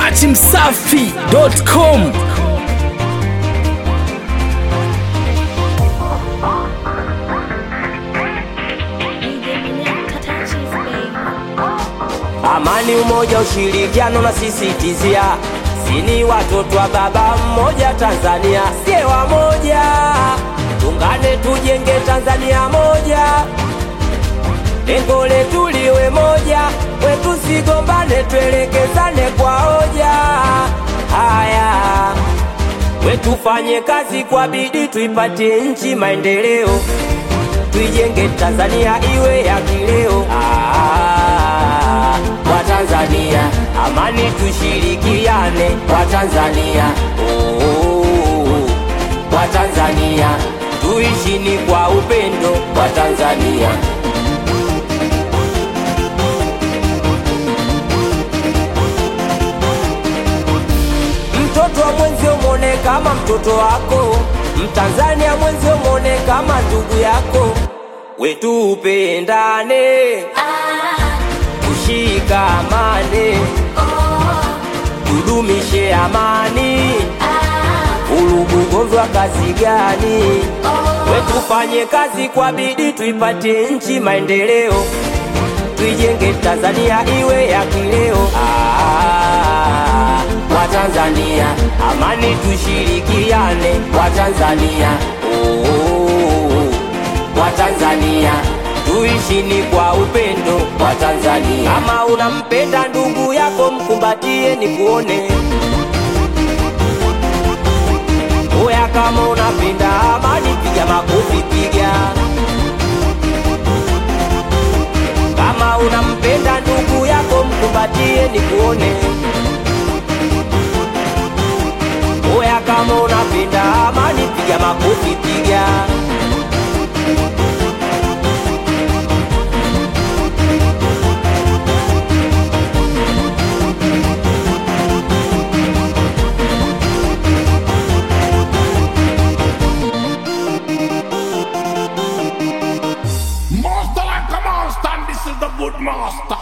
dachimsafi.com Amani, umoja, ushirikiano na sisitizia, sini watoto wa baba mmoja Tanzania, sie wamoja, tungane tujenge Tanzania moja, lengo letu liwe moja, wetu sigombane, tuelekezane kwa hoja. Haya, wetufanye kazi kwa bidii, tuipatie nchi maendeleo, tuijenge Tanzania iwe ya kileo. Ah, Watanzania, amani tushirikiane, Watanzania, oh, Watanzania, tuishini kwa upendo, Watanzania. Mtoto wa mwenzio mwone kama mtoto wako, Mtanzania mwenzio mwone kama ndugu yako, wetu upendane, tushikamane, tudumishe amani, ulugugozwa kazi gani? Wetufanye kazi kwa bidii, tuipatie nchi maendeleo, tuijenge Tanzania iwe ya kileo. Ah, Watanzania, amani tushirikiane, Watanzania, oh, Watanzania, tuishini kwa upendo, Watanzania. Kama unampenda ndugu yako, mkumbatie ni kuone Oya, kama unapenda amani, piga makofi, piga. Kama unampenda ndugu yako, mkumbatie ni kuone. Oya, kama unapenda amani, piga makofi, piga. Master like a monster, and this is the good master.